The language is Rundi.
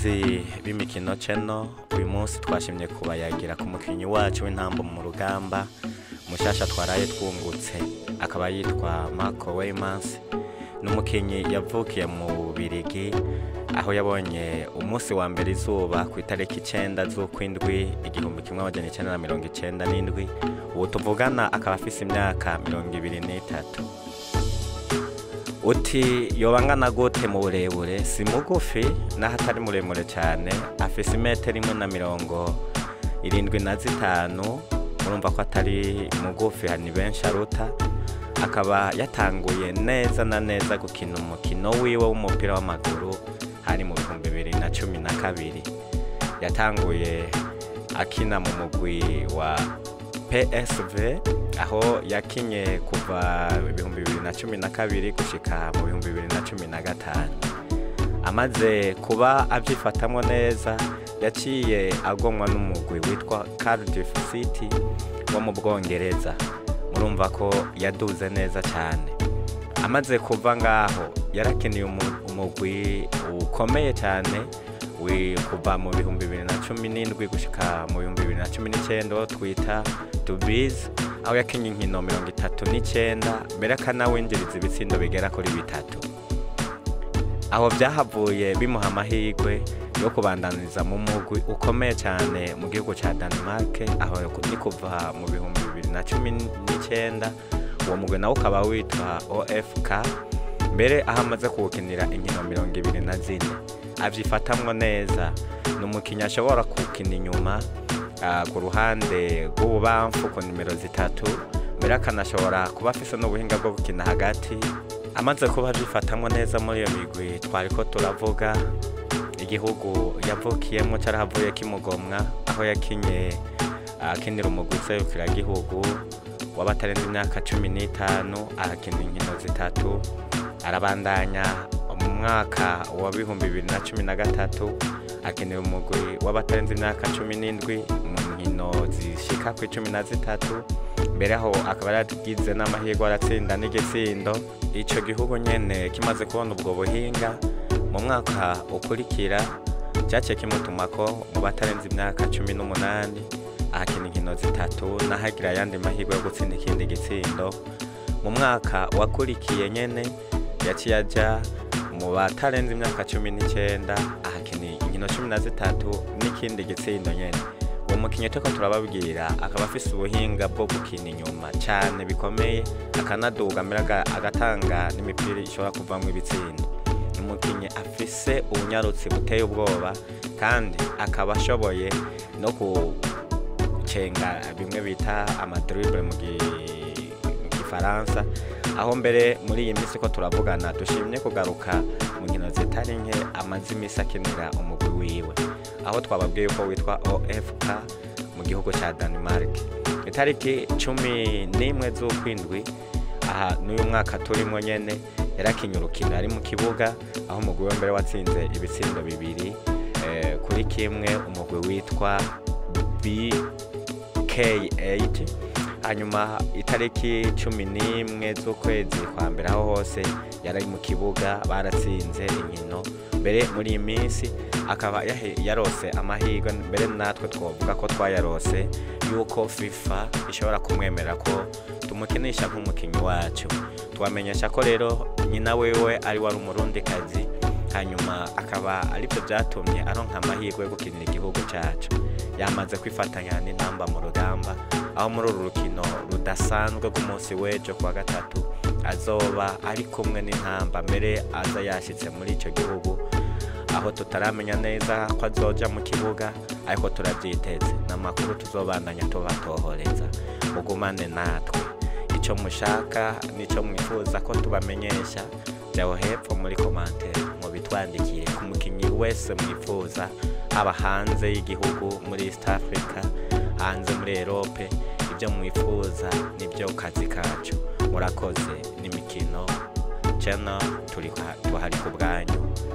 bakunzi b'imikino channel uyu munsi twashimye kubayagira ku mukinnyi wacu w'intambo mu rugamba mushasha twaraye twungutse akaba yitwa Marco Weymans ni umukinnyi yavukiye mu Bubirigi aho yabonye umunsi wa mbere izuba ku itariki icenda z'ukwindwi igihumbi kimwe amajana icenda na mirongo icenda n'indwi ubu tuvugana akaba afise imyaka mirongo ibiri n'itatu uti yoba angana gute mu burebure si mugufi naho atari muremure cyane afise imetero imwe na mirongo irindwi na zitanu murumva ko atari mugufi ni benshi aruta akaba yatanguye neza na neza gukina umukino wiwe w'umupira w'amaguru hari mu bihumbi bibiri na cumi na kabiri yatanguye akina mu mugwi wa PSV aho yakinye kuva ibihumbi bibiri na cumi na kabiri gushika mu bihumbi bibiri na cumi na gatanu amaze kuba abyifatamwo neza yaciye agomwa n'umugwi witwa Cardiff City wo mu Bwongereza murumva ko yaduze neza cyane amaze kuva ngaho yarakiniye umu- umugwi ukomeye cyane wi- kuva mu bihumbi bibiri na cumi n'indwi gushika mu bihumbi bibiri na cumi n'icyenda uwo twita tubizi aho yakinye inkino mirongo itatu n'icyenda mbere akanawinjiriza ibitsindo bigera kuri bitatu aho byahavuye bimuha amahirwe yo kubandaniriza mu mugwi ukomeye cyane mu gihugu cya Denmark aho ni kuva mu bihumbi bibiri na cumi n'icyenda uwo mugwi nawo ukaba witwa OFK mbere aho amaze kuwukinira inkino mirongo ibiri na zine abyifatamwo neza ni umukinnyi ashobora kuwukina inyuma ah, ku ruhande rw'ububamfu ku nimero zitatu mbere akanashobora kuba afise n'ubuhinga bwo gukina hagati amaze kuba abyifatamwo neza muri iyo migwi twari ko turavuga igihugu yavukiyemo cyarahavuye kimugomwa aho yakinye akinira umugwi gihugu w'abatarenze imyaka cumi n'itanu arakina inkino zitatu arabandanya mu mwaka wa bihumbi bibiri na cumi na gatatu akinira umugwi w'abatarenze imyaka cumi n'indwi mu nkino zishika ku icumi na zitatu mbere aho akaba yaragize n'amahirwe aratsinda n'igitsindo ico gihugu nyene kimaze kubona ubwo buhinga mu mwaka ukurikira cyaciye kimutumako mu batarenze imyaka cumi n'umunani ahakina inkino zitatu n'ahagira ayandi mahirwe yo gutsinda ikindi gitsindo mu mwaka wakurikiye nyene yaciye aja mu batarenze imyaka cumi n'icyenda ahakina inkino cumi na zitatu n'ikindi gitsindo nyene uwo mukinnyi turiko turababwira akaba afise ubuhinga bwo gukina inyuma cyane bikomeye akanaduga mbere aga- agatanga n'imipira ishobora kuvamwo ibitsindo ni umukinnyi afise ubunyarutsi buteye ubwoba kandi akaba ashoboye no gucenga bimwe bita amadribble mu gi- mu gifaransa aho mbere muri iyi minsi ko turavugana dushimye kugaruka mu nkino zitari nke amaze iminsi akinira umugwi wiwe aho twababwiye ko witwa OFK mu gihugu cya Denmark itariki cumi n'imwe z'ukwindwi aha n'uyu mwaka turimo nyene yarakinye urukino ari mu kibuga aho umugwi we mbere watsinze ibitsindo bibiri eh, kuri kimwe umugwi witwa BK8 hanyuma itariki cumi n'imwe z'ukwezi kwa mbere aho hose yari mu kibuga baratsinze inkino mbere muri iyi minsi akaba yahe- yarose amahirwe mbere natwe twavuga ko twayarose yuko fifa ishobora kumwemerera ko tumukinisha nk'umukinnyi wacu twamenyesha ko rero nyina wewe ari wari umurundikazi hanyuma akaba aribyo byatumye aronka amahirwe yo gukinira igihugu cyacu yamaze kwifatanya n'intamba mu rugamba aho muri uru rukino rudasanzwe rw'umunsi w'ejo kuwa gatatu azoba ari kumwe n'intamba mbere aza yashyitse muri icyo gihugu aho tutaramenya neza ko azoja mu kibuga ariko turabyiteze ni amakuru tuzobandanya tubatohoreza mugumane natwe icyo mushaka n'icyo mwifuza ko tubamenyesha jyaho hepfo muri komantere mubitwandikiye ku mukinnyi wese mwifuza haba hanze y'igihugu muri east africa hanze muri erope ibyo mwifuza nibyo kazi kacu murakoze n'imikino channel turi tuhari ku bwanyu